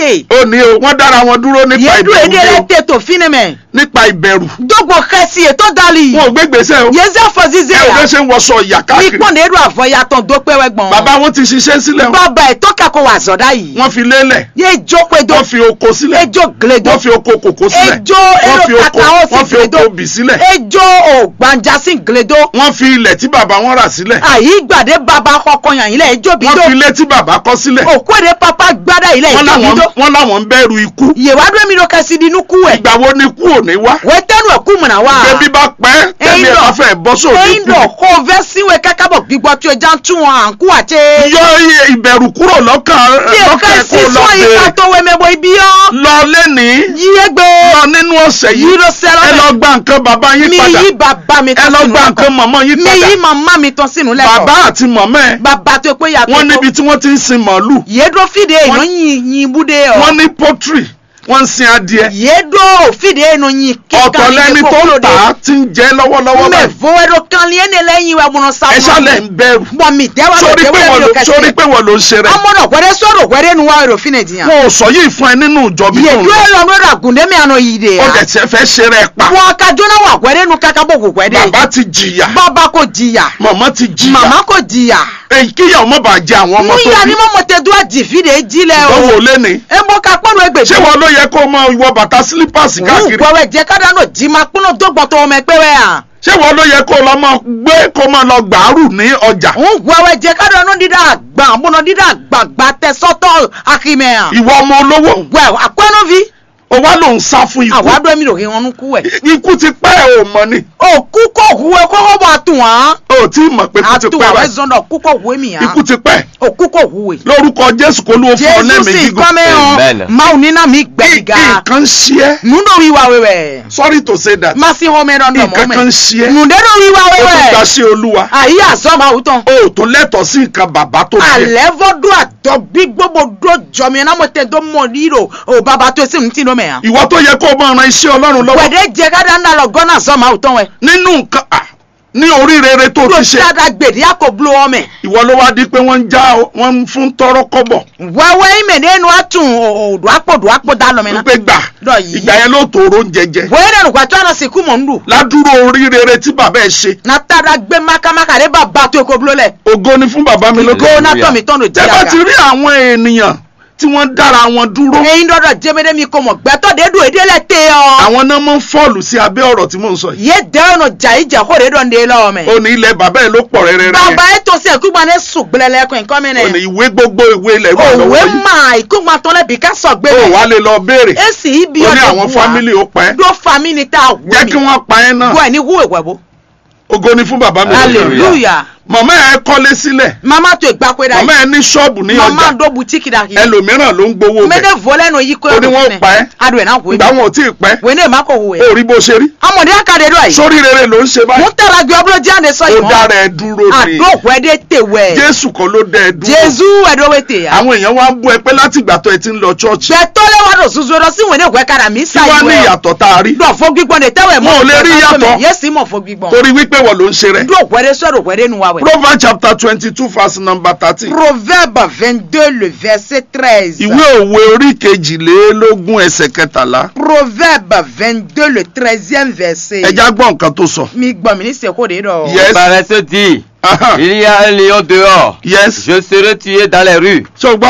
te ó ní o wọ́n dára wọn dúró nípa yedu ìbẹ̀rù ede ni le o te to fine me nípa ìbẹ̀rù dogbo kẹsi eto dali wọn ò gbé gbèsè o yeze afọ zize ẹ ò ya fẹ́ ṣe ń wọṣọ ìyà mi káàkiri kpọ́n edu avọ ya tán do pẹ́wẹ́ gbọ́n bàbá wọn ti ṣiṣẹ́ sílẹ̀ o bàbá ẹ̀ tó kakọ wà zọ̀dá yìí wọ́n fi lélẹ̀ ye jo pe do wọ́n fi oko sílẹ̀ ejo gledo wọ́n fi oko kòkó sílẹ̀ ejo wọ́n fi ero oko kaka o wọ́n si fi oko gledo bì sílẹ̀ ejo o gbanjasi gledo wọ́n fi ilẹ̀ tí bàbá wọn rà sílẹ̀ ayi gbàdé baba kọkọ yàn yín lẹ ejo bi wọ́n do fi ilé tí bàbá kọ́ sílẹ̀ òkú èdè papa gbádà yìí lẹ wọ́n ejo bi láwọn do wọ́n láwọn ń bẹ̀rù ikú yèwádùn èmi ló kẹsì di inú kú ẹ ìgbà wo ni kú ò ní wá wẹ tẹnu ẹ kú mọ̀nà wá bébí bá pẹ́ tẹ́lẹ̀ ẹ̀ bá fẹ́ bọ́ sóde ẹyin kú dọ̀ kó o fẹ́ síwèé kákábọ̀ gbígbọ́ tí o já ń tún wọn à ń kú àti. yọ iye ìbẹ̀rù kúrò lọ́kàn bí o ká lọ́kàn sí kó lọ sọ yìí ká bèrè tó wẹ́ mẹ́bọ̀ ibi yọ́. lọ lẹ́nìí yíyé gbé lọ nínú ọ̀sẹ̀ yìí yìí ló sẹ́rọ̀ ẹ lọ gba nǹkan bàbá yín mi padà yí bàbá mi ẹ tán lọ sínú gba nǹkan lẹ́kọ̀ọ́ màmá yín mi padà yí màmá mi tán sínú lẹ́kọ̀ọ́ bàbá àti màmá ẹ̀ bàbá tó pé yàtọ̀ wọ́n níbi tí wọ́n ti ń sin màálù yédó fìdí èèyàn Wọ́n- yìn yìn búdé ọ wọ́n ní pọ́tírì wọ́n ń sin adìẹ yédó fìdí èèyàn yìn ọ̀tọ̀ lẹ́ni tó ń tà á ti ń jẹ́ lọ́wọ́lọ́wọ́ mẹ báyìí fowóró kan lé ní lẹ́yìn wa múná sáwọn ẹ ṣálẹ̀ ń bẹ̀rù bọ̀ mi dẹ́wà ló sórí pé dẹ́wà wọ́n ló ló kẹsì sórí pé wọ́n ló ń ṣe rẹ̀ amọ̀nà gbẹ́dẹ́ sọ̀rọ̀ gbẹ́dẹ́ nu wa èrò fínẹ̀ jìyàn. wọn ò sọ yìí fún ẹ nínú ìjọ mi tó ń yèdú lọ ẹ̀rọ ló rà gùndémi àná yìí de ó ya. dẹ̀ tiẹ̀ fẹ́ ṣe rẹ̀ pa wọn ka jóná wà gbẹ́dẹ́ nu kákábọ̀ kò gbẹ́dẹ́. bàbá ti jìyà bàbá kò jìyà màmá ti jìyà màmá kò jìyà. èyí kíyà ọmọ bàá jẹ àwọn ọmọ tó níyà bí ni mọ̀mọ́ tẹ dúrà jìfì de jílẹ̀ o. ìdánwò lẹ́ni ẹ bọ́ ká pọ́nù ẹgbẹ̀ ṣé wọn ló yẹ kó o máa wọ bàtà sílípàsì wù káàkiri gbọ́wẹ́ jẹ́ kádà náà jí máa pọ́nù dọ́gbọ̀n tó ọmọ ẹgbẹ́ wẹ̀ hàn. ṣé wọn ló yẹ kó o lọ máa gbé kó o máa lọ gbàárù ní ọjà wù gbọ́wẹ́ jẹ́ kádà náà dídá àgbà àmúná dídá àgbàgbà tẹ sọ́tọ̀ akímẹ̀ hàn. ìwọ ọmọ olówó wẹ̀ àkọ́nù fi o wá ló ń sá fún ikú àwádọ́ mi lòkè wọn kú ẹ̀. ikú ti pẹ́ ò mọ̀ ni òkú kò hu ẹ kọ́kọ́ bọ̀ àtùn hàn. o tí ì mọ̀ pé ikú ti àtùn pẹ́ àwọn báyìí ẹ̀zọ́ndọ̀ òkú kò hu èmi hàn. ikú ti pẹ́ òkú kò hu ẹ̀. lórúkọ jésù kó ló fún ọ jésù lẹ́mìí sì gígùn kọ́ mi hàn Amen. máa ní náà mi Kí- gbẹ̀gà. nǹkan ń ṣe ẹ́ nùdó wíwá wẹ̀wẹ̀. sorry to say that má sí home ẹ̀rọ ọ̀dọ̀ nǹkan mọ́ kan ń mẹ́. ṣe ẹ́ nùdó wíwá o tún wẹ̀wẹ̀. gba sí olúwa àyè àzọ́ máa wù tán. o ò tún lẹ́tọ̀ọ́ sí nǹkan bàbá tó bí ẹ alẹ́ fọ́dún àtọ́ bí gbogbo dó jọmi ẹ̀ náà mo tẹ̀ dó mọ̀ rírò ò bàbá tó sì ń tì lómẹ̀ hàn. ìwọ tó yẹ kó o máa ran iṣẹ́ ọlọ́run lọ́wọ́ wẹ̀dẹ̀ jẹ́ ká dáná lọ gọ́nà zọ́ máa wù tán wẹ̀. nínú nǹkan à ní orí rere tó tó ti ṣe dáadáa gbèdé àkó bulo ọmọ ẹ̀. ìwọ ló wá di pé wọ́n ń já wọ́n ń fún tọrọ kọ́bọ̀ wẹ́wẹ́ ìmẹ̀ nínú àtún òdò àpò òdò àpò dá lọ́mọ náà. wípé gbà Lọ yìí. ìgbà yẹn ló tòrò ń jẹjẹ wẹ́ẹ́ dẹ̀rù gbàtọ́ àná sìnkú mọ̀ ń lù. ládùúrò orí rere tí bàbá ẹ ṣe na tada gbé makamaka de bàbá tó kó bulo lẹ̀. ògo ni fún bàbá mi lókè kó na tọ́ mi tọ́ no tẹ́ bá ti jẹ́ rí àwọn ènìyàn tí wọ́n dára wọn dúró ẹyin dọ́dọ̀ jẹ́mẹ́dẹ́ mi kò mọ̀ gbẹ́tọ́ de dùn èdè lẹ̀ tẹ́ ọ. àwọn náà máa ń fọ́ọ̀lù sí abẹ́ ọ̀rọ̀ tí mò ń sọ yìí yé dẹ́rẹ́ nù jà ìjà kó de dọ̀n de lọ́wọ́ mẹ́. ó ní ilẹ̀ bàbá ẹ ló pọ̀ rẹ́rẹ́rẹ́ bàbá yẹn yẹn tó sí ẹ̀kúgbà ní sùn gbẹlẹ́lẹ́ kọ́ nǹkan mi ó ní nẹ̀. ìwé gbogbo ìwé ilẹ̀ wà òwe lọ́wọ́ yìí mà ìkúgbà tó lẹ́bi ká sọ gbé ó mi. wà lè lọ béèrè èsì ibi ó ní ọ̀dọ̀ àwọn fámìlì ó pẹ́ dó family tá a wù jẹ́ kí wọ́n pa ẹ́ náà gbọ́ ẹ̀ ní wúwo ìwẹ̀bó. ògo ni fún bàbá mi lókè hallelujah. màmá ẹ kọ́lé sílẹ̀ mama tó ìgbà pé dà màmá ẹ ní ṣọ́ọ̀bù ní mama ọjà dó butiki dà kí. ẹlòmíràn ló ń gbowó bẹ̀ mẹ́tẹ̀ fọlẹ́ nù yí kó Ó ní wọ́n pa ẹ́. adùn ẹ̀ náà wò ìgbà é. wọn ò tí ì pẹ́ wò é ní èèmà kò wò é. ó rí bó ṣe rí amọ̀dé akadé dọ̀ yìí. sórí rere ló ń ṣe mo báyìí tẹ̀ra gbé ọbúrò jáde sọ ó yìí dára ẹ dúró ni àdókò ẹdẹ tèwẹ̀. jésù kan ló dá ẹ dúró jésù ẹ̀dọ́wẹ̀ tè ya. àwọn èèyàn wá ń bú ẹ pé láti ìgbà tó ẹ ti ń lọ ṣọ́ọ̀ṣì bẹ̀tọ́ lẹ́wà lọ soso lọ sí ìwé ní ìwé kára mi kí wá ní ìyàtọ̀ tá a rí dọ̀ fún gbígbọ́n de tẹ́wẹ̀ mọ́. Wọn ò lè rí yàtọ̀. yẹ́sì mọ̀ fún gbígbọ́n. torí wípé wọ́n ló ń ṣe rẹ̀ dókò ẹdẹ sọ̀rọ̀ ẹdẹ nu wa wẹ̀. proverbs chapter twenty two verse number thirteen proverbe vingt-deux le verset treize. ìwé òwe orí kejìlélógún ẹsẹ̀ kẹtàlá proverbe vingt-deux le treizième verset. ẹja gbọ́ nǹkan tó sọ mi gbọ́ mi ní sèkó de dọ̀. Yes. Paresse dit, Aha. il y a un lion dehors, yes je serai tué dans les rues. ṣé o gbọ́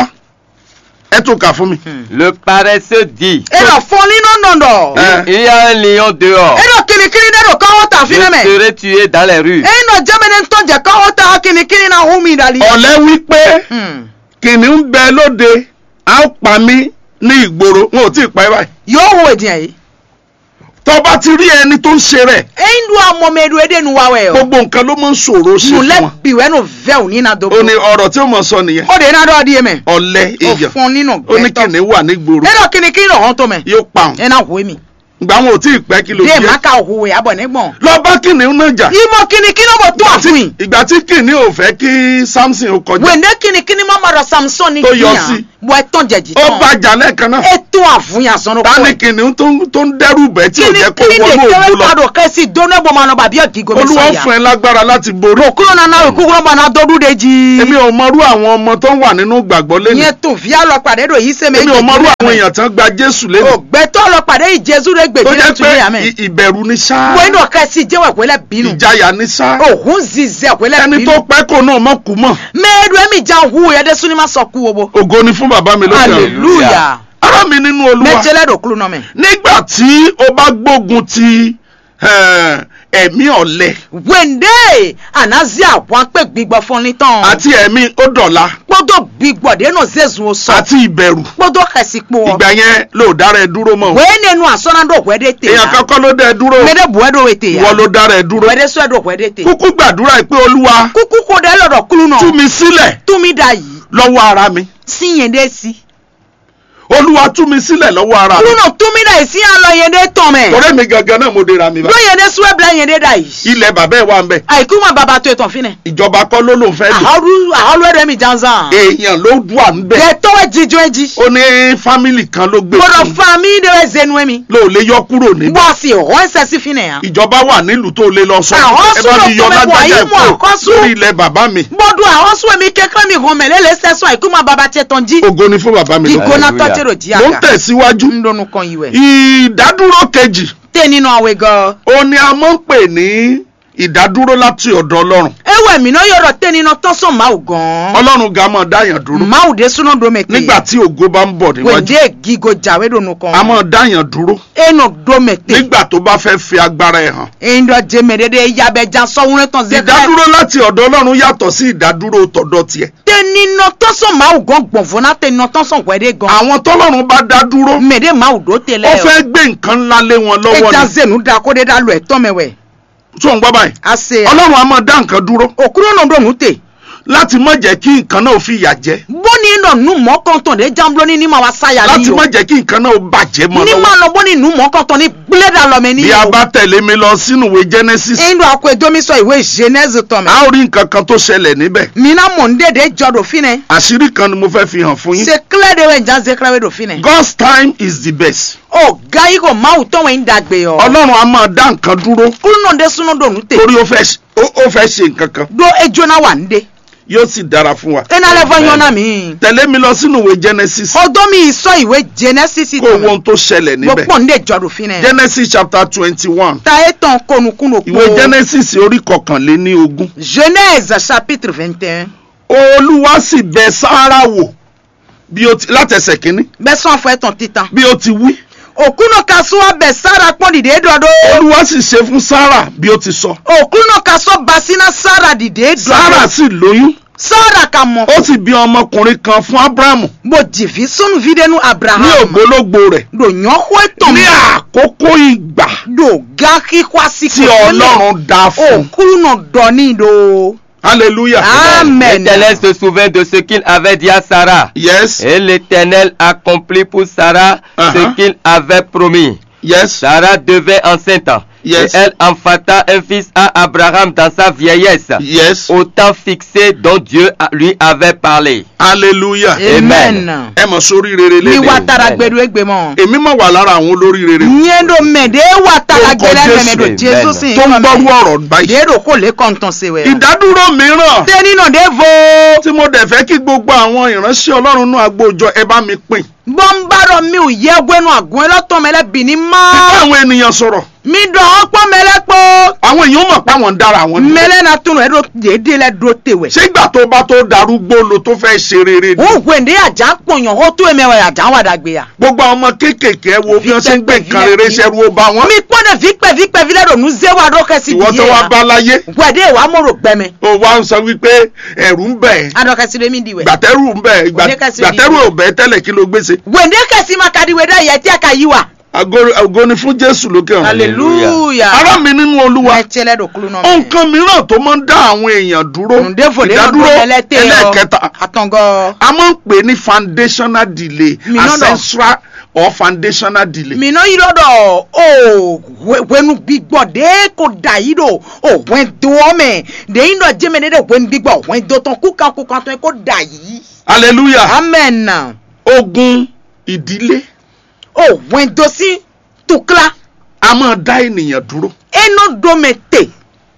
ẹ tún kà fún mi Le paresseux dit, e dọ̀ fún nínú nọ̀dọ̀. Eh. il y a un lion dehors, e dọ̀ kìnnìkìnnì de dọ̀ káwọ́ tà je fi nẹ́mẹ̀. serai tué dans les rues. e dọ̀ jẹ́mẹ̀dẹ̀ tó jẹ́ káwọ́ tà kìnnìkìnnì náà hu mi dàlí. ọ̀lẹ́ wípé Hmm. kìnìún ń bẹ lóde á ó pa mí ní ìgboro wọn ò tí ì pa ẹ́ báyìí yóò wo ìdíyàn yìí. tó bá ti rí ẹni tó ń ṣe rẹ̀ ẹyin dùn amọ̀mẹ́rù ẹdẹ nu wa wẹ̀ o. gbogbo nǹkan ló máa ń ṣòro ṣe fún nulẹ̀ wọn biwẹ́ nu vẹ́ òní na dogo. ó ní ọ̀rọ̀ tí ó mọ̀ sọ nìyẹn o de na dọ̀ di yẹ mẹ́. ọ̀lẹ́ o èèyàn fún nínú ó ní gbẹ́tọ̀. kìnìún wà nígboro ẹ dọ̀ kìnnìkìnnì ọ̀hún tó mẹ́. yóò pa òun ẹ na hu mi. ìgbà wọn ò tí ì pẹ́ kí ló dé jẹ́ maka òhùwẹ̀ abọ̀ nígbọ̀n. lọ bá kìnìún náà jà ìmọ̀ kìnnìkìnnì bò tó Ìgbà tí- àfin. ìgbà tí kìnìún ò fẹ́ kí samson ó kọjá wèndé kìnnìkìnnì má ma dọ̀ samson ní Tó yọ kíyàn. sí. bọ ẹtàn jẹjì ó tán bàjá lẹ́ẹ̀kan náà ètò àfúnyà sọnù ta ni pọ kìnìún tó ń- tó ń dẹ́rù bẹ́ tí ò kíni jẹ́ kó kíni wọnú kẹwẹ ògo lọ padò kẹsì dóná bọ máa nọ bàbí ọgì gómìnà olúwa sọyà fún ẹ lágbára láti borí òkúrò nana òkúrò bọ náà dọdún de jí èmi ò mọrú àwọn ọmọ tó wà nínú gbàgbọ́ lẹ́nu ìyẹn tó fi àlọ pàdé rò yìí sẹmẹ èmi ò mọrú àwọn èèyàn tán gba jésù lẹ́nu ògbẹtọ lọ pàdé ìjẹsù rẹ tó gbèdé jẹ́ tún lé pé àmẹ ì- ìbẹ̀rù ní sáà wọ́n inú kẹsì jẹ́wọ́ ìpínlẹ̀ bínú ìjayà ní sáà òhun zizẹ́ ìpínlẹ̀ ẹni bínú tó pẹ́ kò náà mọ̀ kú mọ̀ mẹ́ẹ̀ẹ́dù ẹ̀mí ìjà hu ẹ̀dẹ́ sún ní má sọ kú owó ògo ni fún bàbá mi lókè ọ̀run hallelujah ará mi nínú olúwa mẹ́tẹ́lẹ́ dòkúrú náà mẹ́. nígbà tí o bá gbógun ti eh, ẹ̀mí ọ̀lẹ wende anazi àwọn pé gbígbọ́ fún ní tán àti ẹ̀mí ó dọ̀la gbọ́dọ̀ gbígbọ́ dénú zézu sọ àti ìbẹ̀rù gbọ́dọ̀ kẹsì pọ̀ ìgbà yẹn ló dára ẹ dúró mọ́ o. wẹ́ẹ́ nínú àsọ́nàdọ̀ wẹ́dẹ́ tè èèyàn ya kankan ló dá ẹ dúró mẹ́dẹ́ buwẹ́dọ̀ wẹ́ tè ya ìwọ ló dára ẹ dúró wẹ́dẹ́ sọ́dọ̀ wẹ́dẹ́ tè kúkú gbàdúrà pé olúwa kúkú kó dẹ́ lọ́dọ̀ kúlú náà tú mi sílẹ̀ túmí da yìí lọ́wọ́ ara mi sí yẹn dé sí olúwa tú mi sílẹ̀ lọ́wọ́ ara kúlú mi náà túmí da yìí sí yẹn lọ yẹn dé tán mẹ́ ọ̀rẹ́ mi gangan náà mo dira mi bá ló yẹn dé sùwẹ́ bila yẹn dé da yìí ilẹ̀ bàbá ẹ̀ wà ń bẹ̀ àìkú ma bàbá tó ètò fínẹ̀ ìjọba kọ́ ló lòun fẹ́ lò àhọ́rú àhọ́rú ẹ̀rẹ́ mi jansan èèyàn ló wà ń bẹ̀ jẹ́ tọ́wẹ́ jíjọ́ ẹ̀ jí ó ní fámìlì kan ló gbé gbọ́dọ̀ fún fa mi de bɛ zenu mi. ló lè yọ kúrò níbẹ̀ wọ́n sì họ́ ẹsẹ̀ sí fi nìyà. ìjọba wà nílùú tó lè lọ sọ Àwọn ẹ bá sùúrù mi yọ tó mẹ́wàá lágbájá yìí mú ẹ̀kọ́ àkọ́sù. lórí ilẹ̀ bàbá mi gbọ́dọ̀ àwọn sùn mi kékeré mi hàn mẹ́lẹ́ lè sẹ́sọ̀ àìkú ma bàbá tiẹ̀ tán jí. ògo ni fún bàbá mi lọ ìgbóná Hallelujah. tọ́tẹ̀rọ̀ jí mo ń àga. tẹ̀síwájú ń dọnu kan yìí wẹ̀. ìdádúró kejì tẹ́ nínú àwẹ̀ gan. ó ní a máa ń pè ní ìdádúró láti ọ̀dọ̀ ọlọ́run ewé mi náà yọ̀rọ̀ tẹ́ nínú tọ́sán máa gan. ọlọ́run ga máa dáyàn dúró máa dé súná domete. nígbà tí ògo bá ń bọ̀ níwájú wèndé gígo jàwé dọnu kan. a máa dáyàn dúró enu domete. nígbà tó bá fẹ́ fi agbára ẹ̀ hàn eyín dọ̀ jẹ́mẹ̀ dédé yabẹ̀ jan sọ́wọ́n tán zẹ́kẹ́. ìdádúró láti ọ̀dọ̀ ọlọ́run yàtọ̀ sí ìdádúró tọ̀dọ̀ tiẹ̀ tẹ́ nínú tọ́sán máa gan gbọ̀nfọ́n náà tẹ́ nínú tọ́sán wẹ̀dẹ́ gan. àwọn tọ́lọ́run bá dá dúró mẹ̀dẹ́ máa dó ó tẹ́lẹ̀ fẹ́ gbé nǹkan ńlá lé wọn lọ́wọ́ ẹja ni zenu da kó de da lọ ẹtọ mẹwẹ. tó ń gbọ́ báyìí ase ọlọ́run a máa dá nǹkan dúró òkúrò náà dọ̀nù tè. láti má jẹ́ kí nǹkan náà fi ìyà jẹ bóni nọ nu mọ́ kọ́ntọ̀n de jambolo ni ni ma wa sáyà láti ni o. má jẹ́ kí nǹkan náà bàjẹ́ mọ́ ni ma lọ́wọ́ nọ bóni nu mọ́ kọ́ntọ̀n ni gbẹ́dà lọ́mẹ ni bí a o. bá tẹ̀lé mi lọ sínú ìwé Genesis eyín dọ̀ akọ edomi sọ ìwé genèse tọ̀ mẹ́. a ó rí nǹkan kan tó ṣẹlẹ̀ níbẹ̀ mina mọ̀ ń dèdè jọdọ̀ finẹ. àṣírí kan ni mo fẹ́ fi hàn fún yín se kílẹ̀ de wẹ̀ njá zekele wẹ̀ dọ̀ finẹ. God's time is the best o ga yi ko maaw tọ́ wẹ̀ ń dàgbé yọ. ọlọ́run a máa dá nǹkan dúró kúlù náà de sunu dọ̀nù tè. torí ó fẹ́ ṣe- ó- ó fẹ́ ṣe nǹkan kan do ejo náà wà ń de. yóò sì dára fún wa ena lẹ fọ yọ̀nà mi. tẹ̀lé mi lọ sínú ìwé Genesis ọdọ́ mi sọ ìwé genèse kó tọ̀ wo mẹ́. ohun tó ṣẹlẹ̀ níbẹ̀ gbọ́pọ̀ ń de jọdọ̀ finẹ. Genesis chapter twenty one ta etan konukunu po. ìwé Genesis orí kọkànléní ogún genèse chapitre vingt et un. olúwa sì bẹ̀ Sáárà wò bí ó ti látẹsẹ̀ kínní bẹ́sán fún ẹ̀tàn títan. bí ó ti wí òkúnà kaso abẹ sára pọ́n dìde dọ́dọ́. olúwa sì ṣe fún Sáárà bí ó ti sọ òkúnà kaso basina sára dìde Sáárà dọ́dọ́. sì lóyún sára ka mọ̀. ó sì bí ọmọkùnrin kan fún Ábúráhámù mo jìfì sunu videnu ní abraham. ògbólógbò rẹ̀ do yànwó ẹ̀tàn ní mi. àkókò ìgbà do gaki kwasi tí ọlọ́run dá fún òkúnà dọ́ni do. hallelujah amen. L'Éternel se souvint de ce qu'il avait dit à Sarah. yes Et l'Éternel accomplit pour Sarah Uh-huh. ce qu'il avait promis. yes Sarah devait enceinte. Yes. Et elle enfanta un fils à Abraham dans sa vieillesse. yes Au temps fixé dont Dieu a- lui avait parlé. hallelujah amen. ẹ mọ̀ sórí rere mi lédè wa o. tara gbedu egbe mọ. èmi máa wà lára àwọn olórí rere nyendo mẹ̀dẹ́ wa tara Orúkọ gbẹlẹ́ Jésù. mẹ̀mẹ́ do Amen. jésù sí tó ń gbọ́rú ọ̀rọ̀ báyìí dèrò kò lè kọ́ntàn sí wẹ̀. ìdádúró mìíràn tẹ́ni náà dé vo. tí mo dẹ̀ fẹ́ kí gbogbo àwọn ìránṣẹ́ ọlọ́run náà agbóòjọ ẹ bá mi pín bọ́ńbàrọ̀ mi ò yẹ gbẹ́nu àgùn ẹlọ́tọ̀ mẹ́lẹ́ bì ní bá mọ́. àwọn ènìyàn sọ̀rọ̀ mi dọ̀ ọ́ pọ́ mẹ́lẹ́ pọ́. àwọn èèyàn mọ̀ pé àwọn ń dára àwọn dúró. mẹ́lẹ́ na tunu ẹ̀rọ dédé lẹ́ dúró tewẹ̀. ṣé ìgbà tó bá tó darúgbó lo tó fẹ́ ṣe rere ni ó gbèndé àjà pọ̀yàn ó tó ẹ̀mẹ́wẹ̀ àjà wà dàgbé ya. gbogbo àwọn ọmọ kéékèèké ẹ wo bí wọ́n ṣe ń gbé nǹkan rere ṣẹ́rú ó bá wọn mi pọ́nẹ̀ fípẹ́ fípẹ́ fi lẹ́dọ̀ nu zéwà dọ́kẹ́sì ìwọ tó wá bá láyé gbẹ̀dẹ̀ wà mọ̀rọ̀ gbẹmẹ. ó wá ń sọ wípé ẹ̀rù ń bẹ̀ ẹ́ adọ́kẹ́sì lèmi diwẹ̀. gbàtẹ́rù ń bẹ̀ ẹ́ gbà- Oníkẹ́sì gbàtẹ́rù onídìí. ò bẹ̀ ẹ́ tẹ́lẹ̀ kí ló gbèsè gbèndé kẹ́sì máa kadiwé dá yẹ tí a ka yí wa. ògo ni fún Jésù lókè ọ̀run hallelujah. ará mi nínú Olúwa ẹ tiẹ̀ lẹ́dọ̀ kúlú náà mẹ́. nǹkan mìíràn tó máa ń dá àwọn èèyàn dúró ǹdẹ́fò lè ìdádúró lọ́dún ẹlẹ́tẹ̀ ẹlẹ́ẹ̀kẹta àtọ̀ngọ́. a máa ń pè ní foundational delay Mi náà lọ. ancestral or foundational delay. mina yi lɔ dɔ o wenu gbigbɔ de ko da yi do o wɛn doɔ mɛ de yi dɔ jɛmɛ ne de wenu gbigbɔ wɛn do tɔn kukan kukan tɔn ko da yi hallelujah amen ogun ìdílé òwìn dosi tukla a máa dá ènìyàn dúró eno domete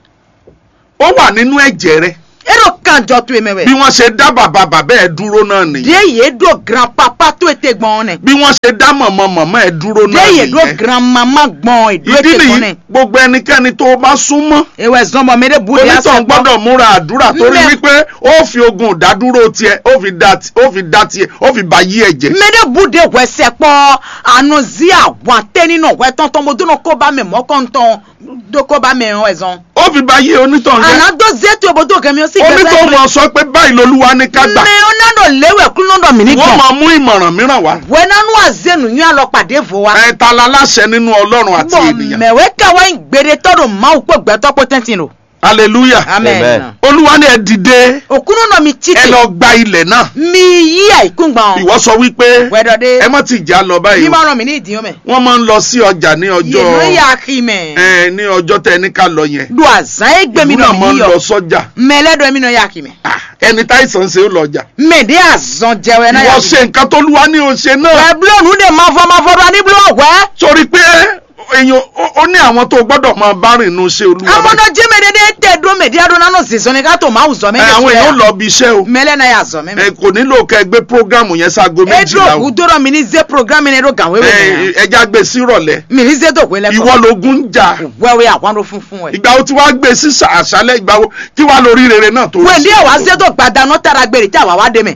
ó wà nínú ẹ̀jẹ̀ rẹ ero kanjọ to emewe bí wọ́n ṣe dá bàbá bàbá ẹ̀ dúró náà nìyẹn de ye do grand papa to ete gbọn ne bí wọ́n ṣe dá mọ̀mọ́ mọ̀mọ́ ẹ̀ dúró de náà ye do nìyẹn grand mama gbọn edo ìdí ete gbọn nìyí ne gbogbo ẹnikẹ́ni tó o bá súnmọ́ ewe zọmọ mi de bu de ase onítàn gbọ gbọ́dọ̀ múra àdúrà torí Mẹ́- wípé ó fi ogun ìdádúró tiẹ̀ ó fi dá ti- ó fi dá tiẹ̀ ó fi bá yí ẹ̀jẹ̀ mi de bu de wẹsẹ kpọ anu zi àwọn atẹ nínú ọwẹ tọntọn mo dúró kó bá mi mọkàntán do kó bá mi hàn ẹzọn ó fi bá yí onítàn jẹ́ àná do zetu ebodo kẹmi ó sì onítàn mọ̀ sọ pé báyìí lolúwa ní ká gbà mi ó nánà léwẹ kúló nọ mi ní wọ́n gbọn máa mú ìmọ̀ràn mìíràn wá wẹ nánú àzẹnu yín àlọ pàdé fò wa. ẹ̀ ta la láṣẹ nínú ọlọ́run àti bọ̀ ènìyàn mẹ̀wẹ́ káwá ń gbére tọ́dọ̀ máa ń pè gbẹ́tọ́ pé tẹ́ntì nù. hallelujah amen. Amen. olúwa ní ẹ dìde òkúnnú náà mi ẹ títì lọ gba ilẹ̀ náà mi yí àìkún gbọ̀n. ìwọ sọ wípé wẹ́dọ̀dé ẹ má ti jà lọ báyìí bí o máa ràn mí ní ìdíyàn mẹ́. wọ́n máa ń lọ sí ọjà ní yèló ọjọ́ yà kí mẹ́. ẹ ní ọjọ́ tẹ ní ká lọ yẹn do àzán égbé mi ìlú náà náà mi máa ń yíyọ. lọ sọ́jà mẹ́lẹ́dọ̀ mi náà yà kí mẹ́. Ah, ẹni táìsàn ṣe ó lọ ọjà mẹ́ẹ̀dẹ́ àzán jẹ́wẹ́ náà yà ìwọ kí ṣe nǹkan tó lúwa ní o ṣe náà wẹ́ búlọ̀nù dè máa fọ́ máa fọ́dọ̀ ní búlọ̀ wẹ́. torí pé èèyàn ó- ó ní àwọn tó gbọ́dọ̀ máa bá rìn inú ṣe olúwa àwọn báyìí. náà jẹ́ mẹ́ẹ̀dẹ́ tẹ̀ dúró mẹ́ẹ̀dẹ́ adó nánú zèzọ́ ni ká tó máa zọ Ẹ, mẹ́ẹ̀dẹ́ àwọn èèyàn ó lọ bí iṣẹ́ o mẹ́lẹ́ náà yà zọ Ẹ, mẹ́mẹ́. kò nílò kẹ́ gbé prógámù yẹn sáago méjìlá edro o kú dọ́rọ̀ mi ní zé programme ní edro gàwé wẹ̀ Ẹ, mẹ́rin. ẹja gbé sí ìrọ̀lẹ́ mi ní zé dògbé lẹ́kọ̀ọ́. ìwọ lógún ń jà wẹ́wẹ́ àwọn ló fún fún ẹ. ìgbà wo tí wàá gbé sí àṣálẹ́ ìgbà wo tí wàá lọ oríire náà tó wẹ́ndí ẹ̀ wá zé tó gbàdánù tara gbèrè tí àwa wá dé mẹ́.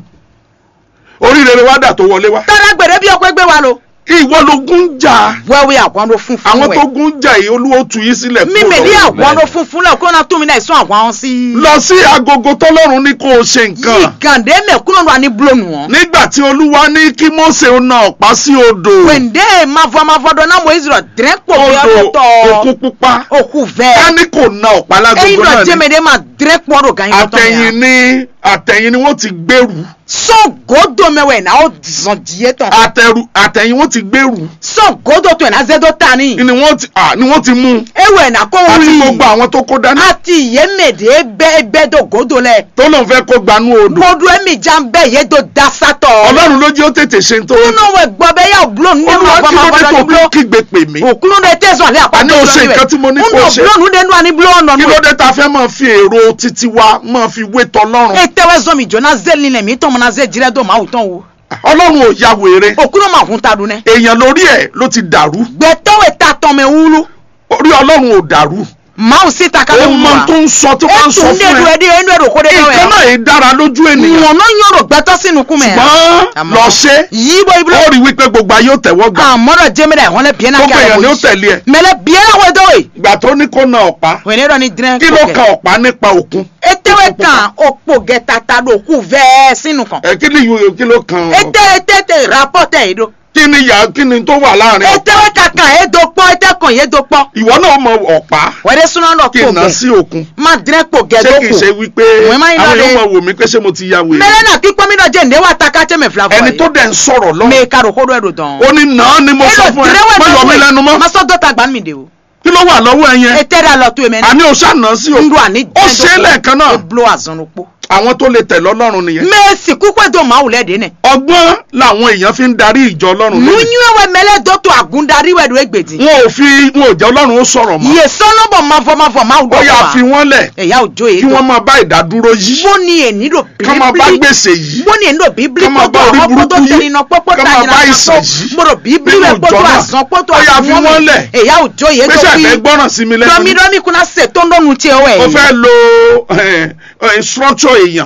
oríire wá dà tó wọlé wá tara gbèrè bí ọpẹ́ gbé wa lo. ìwọ lógún ń jà wẹ́wẹ́ àwọn ló fún fún àwọn tó ẹ. gún ń jà yìí olúwo tú yín sílẹ̀ mi kúrò mèdí lọ́wọ́. àwọn ló fún fún lẹ̀ kó náà tún mi náà sún àwọn àwọn sí. lọ sí agogo tọ́lọ́run ní kó o ṣe yìí nǹkan gàndé mẹ́kúnnù wa ní búlọ̀nù wọn. nígbà tí olúwa ní kí Mósè ó na ọ̀pá sí odò wẹ́ndé máfọ́ máfọ́ dọ̀ náà mo ìzìrọ̀ dẹ́rẹ́pọ̀ bí odò ọdún tọ̀ òkun pupa òkú ká fẹ́. ní kò na ọ̀pá ẹyin lágogo náà náà jẹ́ ni mẹ́dẹ́ máa dẹ́rẹ́pọ̀ ọdún gan yín tọ́ àtẹ̀yìn ní àtẹ̀yìn ni wọ́n ti gbèrú sọ́gọ́dọ̀ mẹ́wẹ̀ náà ó zàn díẹ̀ tán. àtẹ̀rù àtẹ̀yìn wọ́n ti gbèrú sọ́gọ́dọ̀ tó ẹ̀ náà zẹ́dọ̀ ta ni. ni wọ́n ti à ni wọ́n ti mú un ewé náà kó àti wuli. gbogbo àwọn tó kó dání àti ìyẹ́mẹ̀dẹ́ bẹ́ bẹ́ dọ̀ gòdò lẹ̀. tó lóun fẹ́ kó gbanú odò gbọdọ̀ ẹ̀mí já ń bẹ́ yé dọ̀ da sátọ̀. ọlọ́run ló jẹ́ ó tètè ṣe ń tó kúnú wẹ̀ gbọ́ bẹ́ yà búlọ̀ ní olúwa ẹ̀ma kí ló bọ́ dé máa tó bọ́ ní fi kígbe pè mí búlọ̀. òkúnú de tẹ̀sán àlẹ́ àpá Àní o ṣe nǹkan tí mo ní kó o ṣe. búlọ̀ ní dẹ́nu àní búlọ̀ ọ̀nà kí nù. ló dé ta fẹ́ máa fi èrò títí wa máa fi wé tọlọ́run ètèwé zọmi jọ̀nà zẹ́lì nílẹ̀ mi tọ́ mọ́ná zẹ́ jirẹ́ dọ̀ máa wù tán o. ọlọ́run ò ya wèrè òkúnú máa fún ta dun nẹ. èèyàn lórí ẹ̀ ló ti dàrú gbẹtọ́wé ta tán mẹ́ wúlú. orí ọlọ́run ò dàrú máa sì ta ó kálẹ̀ wù mọ wá. tó ń sọ tó bá ń sọ ètò fún ndédu ẹ ẹdí ẹnu ẹ̀rọ kó dé nǹkan dẹ́wẹ̀. náà yìí dára lójú ènìyàn ìwọ̀n náà yọ̀rọ̀ gbẹtọ́ sínú kú mẹ́. ṣùgbọ́n lọ ṣe yíbo ibùdó. ó rí wípé gbogbo ayé ò tẹ̀wọ́ gbà àmọ́dọ̀ jẹ́mẹ́dà ìwọ́n lẹ bíẹ́ náà gbogbo èèyàn ni ó tẹ̀lé ẹ mẹlẹ bíẹ́ náà wọ́n dọ́wọ́ yìí. ìgbà tó ní kó na ọ̀pá wẹ́n ní dírẹ́ kí ló kan ọ̀pá nípa òkun etewe kan òpó gẹ̀ta ta ló kú vẹ́ẹ́ sínú kan. ẹ kí ni yòó kí ló kan ete ete te rapọ́tẹ̀ yìí do. kí ni yà kí ni tó wà láàrin ọ̀pá etewe kankan yé do pọ́ ete kan yé do pọ́. ìwọ náà mọ ọ̀pá wẹ́rẹ́ súná lọ kí kó n ná gẹ̀ sí òkun má dírẹ́ kó gẹ̀ ṣé do kì í kù. ṣe wípé Wọ́n máa ń àwọn lọ yóò de- mọ wò mí pé ṣé mo ti ya wèrè mẹlẹ náà kí pọ́nmínà jẹ́ ǹdẹ́ wà ta ká tẹ́mẹ̀ fila fún ẹni tó dẹ̀ ń sọ̀rọ̀ lọ mẹ kárò kó do ẹ̀rọ dán. ó ní náà ni mo sọ fún ẹ má yọ mí lẹ́nu mọ́ masọ dọ́ta gbà mí de o. kí ló wà lọ́wọ́ ẹ yẹn ete rẹ lọ tó emẹ àní o ṣàná sí o ndu àní ó ṣe é lẹ́ẹ̀kan náà eblo azọnukpo. àwọn tó lè tẹ̀ lọ́lọ́run nìyẹn mẹ́ẹ̀sì kúpẹ́ tó máa wùlẹ̀ dé nẹ̀. ọgbọ́n làwọn èèyàn fi ń darí ìjọ ọlọ́run lónìí nunyuwe mẹlẹ dọtọ agundari wẹdo egbedi. wọn ò fi wọn ò jẹ́ ọlọ́run ó sọ̀rọ̀ mọ́ yè sọnọbọ mafọ mafọ máa ó gbọ yà fi wa. wọ́n lẹ̀ ẹ̀yà òjò yìí kí tó. wọ́n máa bá ìdádúró yìí wọ́n ní èní lò ká máa bá bíbélì. gbèsè yìí wọ́n ní èní lò bíbélì ká máa pọ́tò bá orí àwọn pọ́tò burúkú yìí, tẹ̀yìn náà pọ́pọ́ ká máa tàyìn bá náà ìsàn tó. yìí mo rò bíbélì nínú rẹ̀ pọ́tò ìjọ náà. àzán pọ́tò Ó yà fi àzán wọ́n mi. lẹ̀. ẹ̀yà òjò yìí pé tó ṣe fi. àfẹ́ gbọ́ràn sí mi lẹ́nu dọ́mídọ́mí kunna ṣe tó ń dọ́nu tiẹ̀ wẹ̀. mo fẹ́ lo eh, eh, structure èèyàn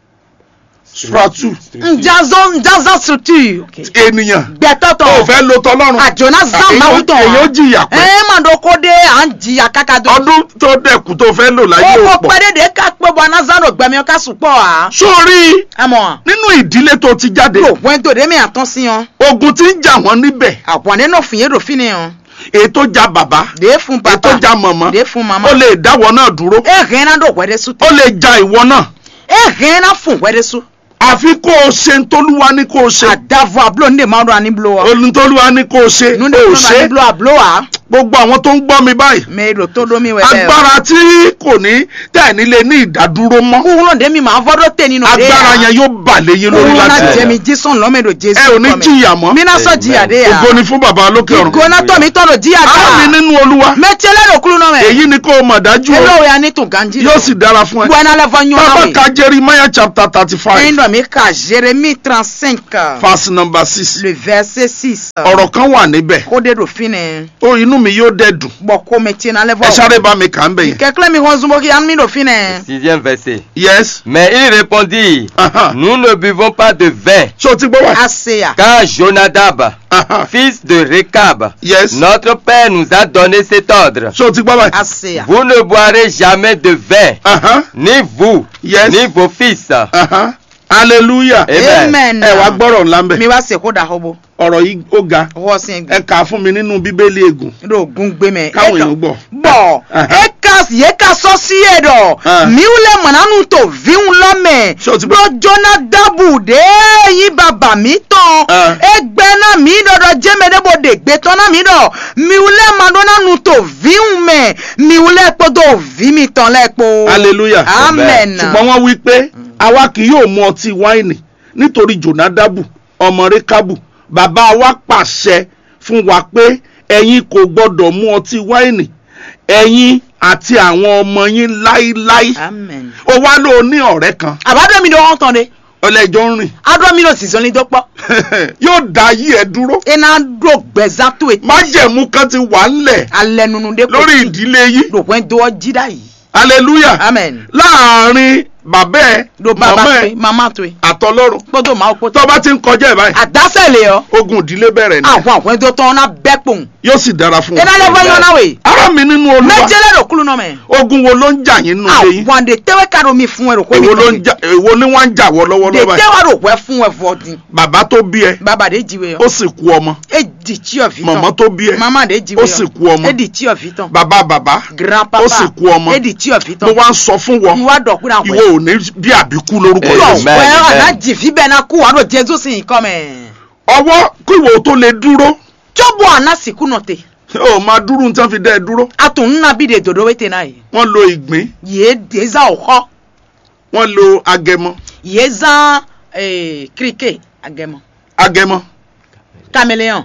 structure njazọ njazọ structure. ènìyàn gbẹtọtọ. ó fẹ́ lo tọlọ́run àjọ̀nà zan èyí máa ó- wù tán èyí ó jìyà pẹ́ ẹ máa dọ̀ kó dé à ń jìyà kákà dọ̀. ọdún tó dẹ̀kù tó fẹ́ lò láyé ó ò kó pọ̀ pẹ́ẹ́dẹ́dẹ́ ká pé bọ́ anazaro gbẹ̀mí ọ̀ká sùpọ̀ à. sórí ẹ mọ̀ nínú ìdílé tó ti jáde ló wẹ́n tó dé mi àtọ́ sí yan. ogun ti ń jà wọ́n níbẹ̀ àwọn nínú fìyẹ́ rò fi ni yan. èyí tó ja bàbá dé fún èyí tó papa ja mọ̀mọ́ dé fún mama. ó lè dáwọ́ náà dúró ẹ hẹ́n náà dọ̀ wẹ́dẹ́ sùn. ó lè ja ìwọ náà ẹ hẹ́n náà fún wẹ́dẹ́ sùn. àfi kó o ṣe ń tólúwa ní kó o ṣe àdàfọ̀ àbúlò ní ìmọ̀ ọdún àníbulò wa. olùtólúwa ní kó o ṣe nínú o ò ìmọ̀ ṣe àníbulò àbúlò wa. gbogbo àwọn tó ń gbọ́ mi báyìí me do to do mi we be agbára tí kò ní tẹ̀ nílé ní ìdádúró mọ́ kuhulo de mi ma vodo te nínú de agbára yẹn yóò bà léyìn lórí kuhulo láti na ẹ̀ jemi jison lo me do jesu ẹ ò ní jìyà mọ́ mi na so jìyà de ya ògo ni fún bàbá lókè ọ̀run gona to mi to do jìyà ara mi ka nínú olúwa me chele do kulu no me èyí ni kó o mọ̀ dájú o elo ya ni tun ganji yóò sì dára fún ẹ buena le vanyo na bàbá we ka jeremiah chapter thirty five endo mi ka Jérémie 35 verse number six le verset 6 ọ̀rọ̀ kan wà níbẹ̀ ko de do fine ó inú mi yóò dẹ̀ dùn bo ko me tina le ẹ sáré bá mi kà ń bẹ̀ yẹn kekle mi ho zumbo ki an mi do fine Sixième verset. yes Mais il répondit, Aha. nous ne buvons pas de vin, ṣé o ti gbọ́ wá aseya car Jonadab, Aha. fils de Rekab, yes notre père nous a donné cet ordre. ṣé o ti gbọ́ wá aseya Vous ne boirez jamais de vin, Aha. ni vous, Yes. ni vos fils. Aha. hallelujah Amen. amen ẹ wá gbọ́rọ̀ ńlá ń bẹ̀ mi wa se ko da hobo ọ̀rọ̀ yìí ó ga ho sin ẹ kà á fún mi nínú bíbélì ègùn do gun gbe me káwọn èèyàn gbọ́. bọ Aha. e ka ye ka so si e do Ah. mi ule mananu to viun lo me Ṣé o ti do gbọ́? jona dabu de yi baba mi tan Ah. egbe na mi dodo jeme de bo de gbe tan na mi do mi ule madonna nu to viun me mi ule po do vi mi tan le po hallelujah amen ṣùgbọ́n wọ́n wí pé àwa kì yóò mu ọtí wáìnì nítorí jonadabu ọmọ rekabu bàbá wa pàṣẹ fún wa pé ẹ̀yin kò gbọ́dọ̀ mu ọtí wáìnì ẹ̀yin àti àwọn ọmọ yín láíláí amen ó wá ló ní ọ̀rẹ́ kan àbádọ́ mi do wọ́n tán de ọlẹ́jọ́ ń rìn adọ́ mi do sísọ ní dọ́pọ̀ yóò dá ayé ẹ dúró iná do gbẹ̀zá tó etí májẹ̀mú kan ti wà ńlẹ̀ alẹ́ nunu de lórí ìdílé yìí lòpin tó jídá yìí hallelujah amen láàárín bàbá ẹ do bàbá màmá pé ẹ màmá tó yìí àtọlọ́run gbọ́dọ̀ máa kó tó tó bá ti ń kọjá ẹ̀ báyìí àdásẹ̀lẹ̀ ọ ogun ìdílé bẹ̀rẹ̀ ni àwọn àwọn tó tán náà bẹ́ pòun yóò sì dára fún iná wọn. lẹ́fọ́ yọ náà wẹ̀ ara mi nínú olúwa méjèlè rò kúlù náà mẹ́ ogun wo ló ń jà yín nínú ilé yín àwọn àdè tẹ́wẹ́ ká ló mi fún ẹ rò kó mi èwo ló ń tán jà èwo ni wọ́n ń jà wọ́ de lọ́wọ́lọ́wọ́ báyìí tẹ́wẹ́ rò pẹ́ fún ẹ fọ́ọ̀dín bàbá tó bí ẹ bàbá de jíwe ó ọ sì kú ọmọ e di tí ọ fi tán mọ̀mọ́ tó bí ẹ màmá de jíwe ó sì kú ọmọ. e di tí ọ fi tán bàbá bàbá grand ó papa sì kú ọmọ e di tí ọ fi mo tán wá ń sọ fún wọn ìwà dọ̀kúnra ìwọ pẹ̀ ò ní bí àbíkú lórúkọ Amen. Jésù lọ pẹ́ Amen. ọ̀nà jìfì bẹ́ẹ̀ náà kú wàá lọ jésù sì ń kọ́ mẹ́ ọwọ́ kí ìwọ tó lè dúró tóbọ̀ àná sìkú náà tẹ̀ ó máa dúró ní tí wọ́n fi dẹ́ ẹ dúró atun nna bi de dodo wete na ye wọ́n lo ìgbín ye deza ọkọ wọ́n lo agẹmọ ye zan eh, krike agẹmọ agẹmọ caméléon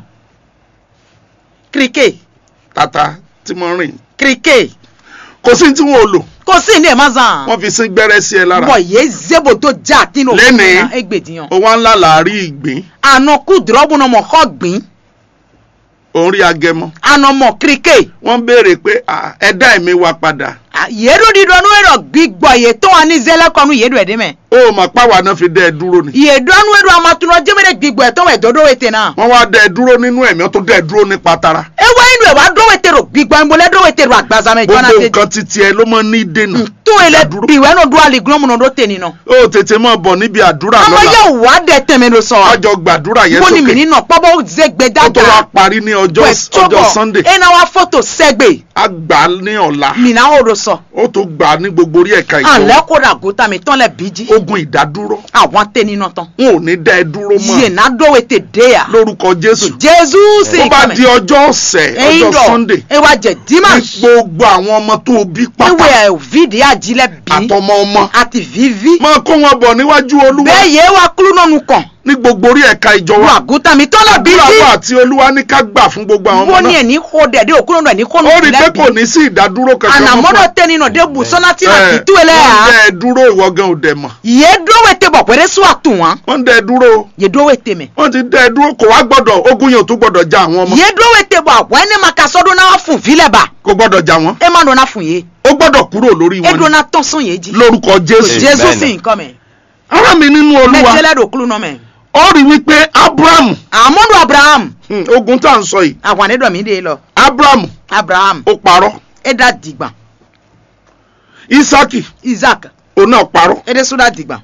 krike tata tí mo rìn krike kò sí tí wọn ò lò kò sí ní ẹ̀ má zan wọ́n fi sín gbẹ́rẹ́ sí ẹ lára bọ̀ ye zebo tó já tínú Lénìí. na egbèdìyàn ó wá ńlá làárí ìgbín àna kú dùrọ́bù náà mọ̀ kọ́ gbìn òun rí agẹmọ àna mọ̀ krike wọ́n béèrè pé "Ah, ẹ dá ẹ̀mí wa padà yéèdù dídọ́nù ẹ̀rọ gbígbọ̀ yé tó wà ní zẹ́lẹ́kọ̀ọ́nù yéèdù ẹ̀dẹ́ mẹ́ ó mà páwa náà fi dẹ́ ẹ dúró ni yéèdù ọ̀nù ẹ̀rọ amatunọ jẹ́mẹ́rẹ́ gbígbọ̀ ẹ̀ tó wà ẹ̀dọ́dọ́ wete náà wọ́n wá dẹ́ ẹ dúró nínú ẹ̀mí wọ́n tún dẹ́ ẹ dúró nípa tara ewa inú ẹ̀ wá dọ́wẹ́tẹ̀rọ gbígbọ̀ ìmọ̀lẹ́ dọ́wẹ́tẹ̀rọ àgbàzàmẹ́ ìjọ́nà gbogbo tẹ̀ nǹkan titi ẹ ló mọ ní dènà tó ilẹ̀ Dúró. bìwẹ́ náà dúró àlìgúnmù náà ló tẹ̀ nínú. ó tètè mọ́ bọ̀ níbi àdúrà ọmọ lọ́la yóò wá dẹ̀ tẹ̀mẹ̀ ló sọ. àjọ gbàdúrà yẹn wọ́n ní mi sókè nínú pọ́bọ́ zẹ́gbẹ́ ó tó wá dáadáa. parí ní ọjọ́ ọjọ́ sunday ẹ̀ náà wá fọ́tò sẹ́gbẹ̀ á gbà á ní ọ̀la mìíràn ó ló sọ. ó tó gbà á ní gbogbo orí ẹ̀ka ìjọ àlẹ́ kó ra gòtà mi tán lẹ̀ bíjí. ogun ìdádúró àwọn tẹ̀ nínú tán. wọn ò ní dá ẹ dúró yìí mọ́ náà dọ́wẹ́tẹ̀ dé yà. lórúkọ jésù jésù sì tó bá di ọjọ́ ọ̀sẹ̀ ẹ̀yin ọjọ́ dọ̀ sunday ẹ wá jẹ ní dimanche. gbogbo àwọn ọmọ tó o bí pátá ewé ẹ̀ fídìí àjílẹ̀ bí àtọmọ ọmọ àti vivi. máa kó wọn bọ̀ níwájú olúwa bẹ́ẹ̀ yé wa kúrú náà nù kàn. ní gbogbo orí ẹ̀ka ìjọ wọ́n wa àgùntàn mi tán lẹ̀ àdúrà bíjí. wa àti olúwa ní ká gbà fún gbogbo àwọn ọmọ wọ́n ní náà ẹ̀ ní kó dẹ̀ dé òkúrò náà ní kó nù ó rí i pé lẹ́bi. kò ní sí ìdádúró kankan mọ́ anamodo fún tẹ nínú de busɔna tí na ẹ. ti tú ilẹ̀ wọ́n ń yà. dẹ́ ẹ dúró ìwọ gan ò dẹ̀ mọ̀ yé dówó tẹ bọ̀ pẹ̀lẹ́ sún àtún wọn. wọ́n ń dẹ́ ẹ dúró yé dówó tẹ mẹ́. wọ́n ti dẹ́ ẹ dúró kò wá gbọ́dọ̀ ogun yẹn ò tún gbọ́dọ̀ já àwọn ọmọ yé dówó tẹ bọ̀ àwọn ẹni ma ka sọ́dún náà fún filẹ̀ bá. kò gbọ́dọ̀ já wọn ẹ má dọ̀nà fún yé. ó gbọ́dọ̀ kúrò lórí e wọn ni dọ̀nà tán sún yé jí. lórúkọ jésù Jésù. jésù sì ń kọ́ mẹ́. ara mi nínú olúwa mẹ́tẹ́lẹ́ dò kúlù náà mẹ́. ó rí wípé abraham àmọ́dù abraham. hmm, ogun tá à ń sọ yìí àwọn ànídọ̀ mi dé lọ. abraham abraham. ó parọ́ ẹ dá dìgbà. isaki isaac. òun náà parọ́ ẹ dé sódà dìgbà.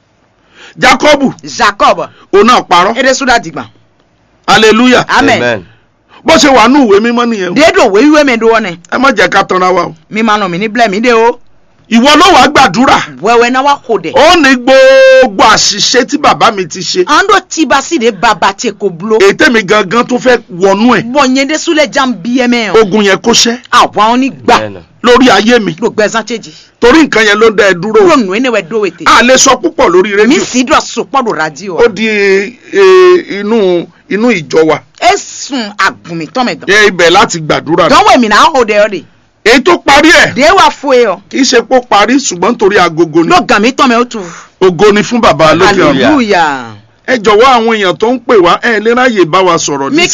jacobu jacob. òun náà parọ́ ẹ dé sódà dìgbà. hallelujah amen. bó ṣe wà ní ìwé mímọ́ nìyẹn o déédò wéwíwé mi dúró ni. ẹ má jẹ́ ká tanra wa o mi máa nà mí ní bílẹ̀ mi dé o. ìwọ ló wàá gbàdúrà wẹ́wẹ́ náà wá kó dẹ̀. ó ní gbogbo àṣìṣe tí bàbá mi ti ṣe an do tiba si de baba te ko bulo. èyí tèmi gangan tó fẹ́ wọnú ẹ̀ bɔn nye de sule jam biɛmɛ o. ogun yẹn kó ṣẹ́ awa oni gba Bẹ́ẹ̀ni. lórí ayé mi lo gbɛzan tseji. torí nǹkan yẹn ló ń dá ẹ dúró lo nu ene wɛ do wete. a lè sọ púpọ̀ lórí mi rédíò si do sopɔ do radio. ó di e, inú inú ìjọ wa e sun agunmitɔ mɛ dɔn. ẹ ibẹ̀ láti gbàdúrà dɔn wo mi na aho de yɔ de. èyí tó parí ẹ̀ de wa fo ye yɔ. kì í ṣe pé ó parí ṣùgbọ́n nítorí agogo ni lo gami tɔ mɛ o tu. ògo ni fún bàbá lókè ọ̀run Hallelujah. hallelujah. ẹ jọ̀wọ́ àwọn èèyàn tó ń pè wá ẹ lè ráyè bá wa sọ̀rọ̀ mi nísìnyí